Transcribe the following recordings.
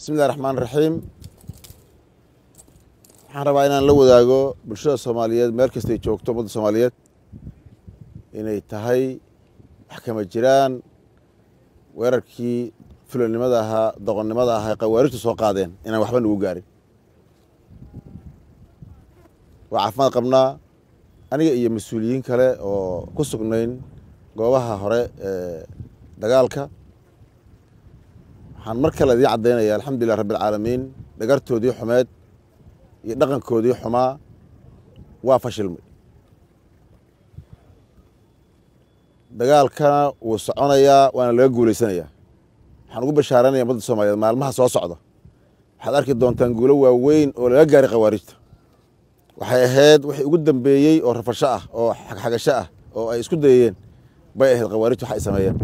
bismi illahi raxmaan raxiim waxaan rabaa inaan la wadaago bulshada soomaaliyeed meel kastay joogto ummadda soomaaliyeed inay tahay wax kama jiraan weerarkii fulanimada ahaa doqonnimada ahaa ee khawaarijtu soo qaadeen inaan waxba nagu gaarin waa caafimaad qabnaa aniga iyo mas-uuliyiin kale oo ku sugnayn goobaha hore ee dagaalka waxaan mar kale idiin caddaynaya alxamdulilah rabbi alcaalamiin dhagartoodii xumeed iyo dhaqankoodii xumaa waa fashilmay dagaalkana wuu soconayaa waana laga guulaysanayaa waxaan ugu bashaaranaya ummadda soomaaliyeed maalmaha soo socda waxaad arki doontaan guulo waaweyn oo laga gaaray khawaarijta waxay ahayd wixii ugu dambeeyey oo rafasho ah oo xagxagasho ah oo ay isku dayeen bay ahayd khawaarijta wax ay sameeyeen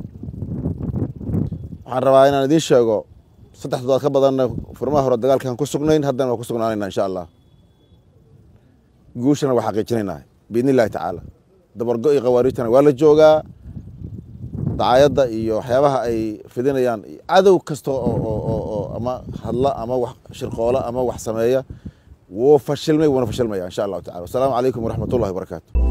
waxaan rabaa inaan idiin sheego saddex toddobaad ka badanna furmaha hore dagaalkaan ku sugnayn haddana waa ku sugnaanayna insha allah guushana waa xaqiijinaynaa biidni illahi tacaala dabargo iyo khawaarijtana waa la joogaa dacaayadda iyo waxyaabaha ay fidinayaan cadow kasta oo ama hadla ama wax shirqoola ama wax sameeya wuu fashilmay wuuna fashilmaya insha allahu tacala wasalaamu calaykum waraxmat ullahi wabarakaatu